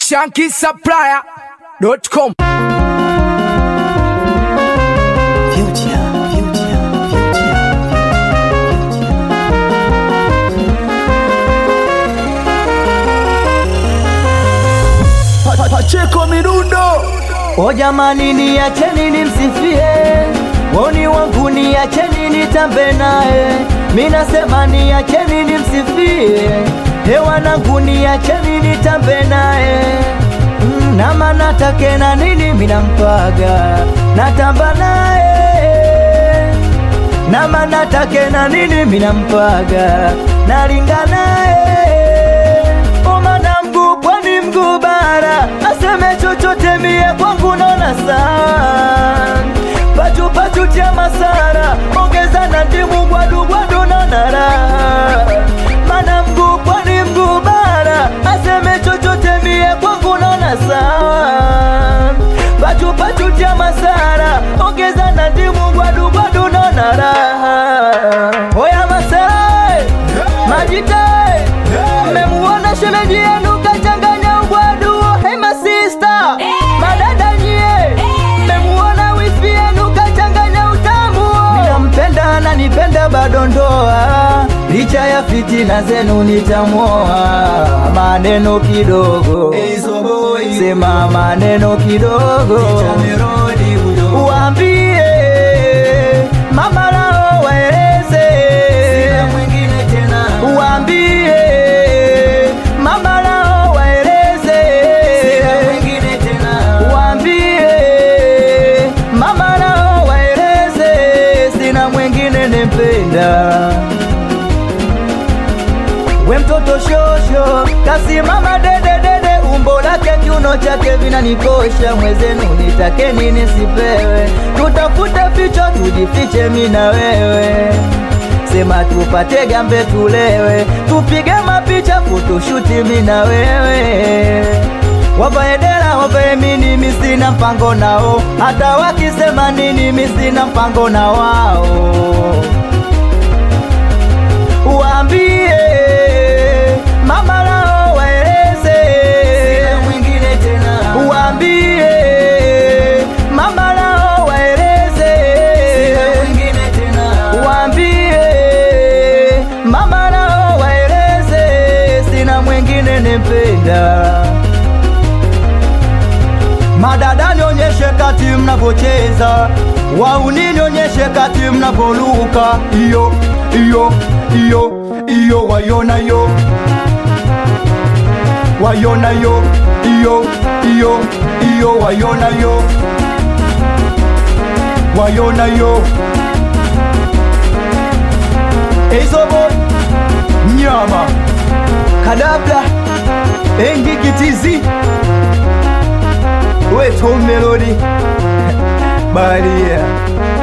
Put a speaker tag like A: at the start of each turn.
A: shankisupplier.com
B: Future, future, future.
A: Pacheko Mirundo
B: O jamani, niacheni nimsifie woni wangu, niacheni nitambe naye. Mi nasema niacheni nimsifie hewanangu, niacheni nitambe naye. Mm, na maana take na nini minampaga natamba naye na maana take na nini minampaga nalinga naye omana mguu pwani mguu bara aseme chochote mie kwangu naona saa pachu pachu tia masara ongeza na ndimu gwadu gwadu naona raha mana mguu pwani mguu bara aseme chochote mie kwangu naona sawa pachu pachu tia masara ongeza na ndimu gwadu gwadu naona raha oya masara majita mmemuona shemeji yenu kachanganya ugwadu hey masista madada nyie mmemuona wifi yenu kachanganya utamu minampenda nanipenda bado ndoa licha ya fitina zenu nitamoa maneno kidogo sema maneno kidogo uambie mama lao waeleze uambie mama lao waeleze uambie mama lao waeleze sina mwingine nempenda we mtoto shosho kasimama dededede umbo lake kiuno chake vinanikosha mwezenu nitake nini sipewe tutafute ficho tujifiche mi na wewe sema tupate gambe tulewe tupige mapicha futushuti mi na wewe wavae dela wavae mini misina mpango nao hata wakisema nini misina mpango na wao uambie mama lao waeleze uambie mama lao waeleze uambie mama lao waeleze sina mwingine nempenda madada nionyeshe kati mnavocheza wauni nionyeshe kati mnavoluka iyo iyo iyo iyo wayona yo wayona yo iyo iyo iyo wayona yo wayona yo eizobo nyama kadabla engikitizi weto melodi balia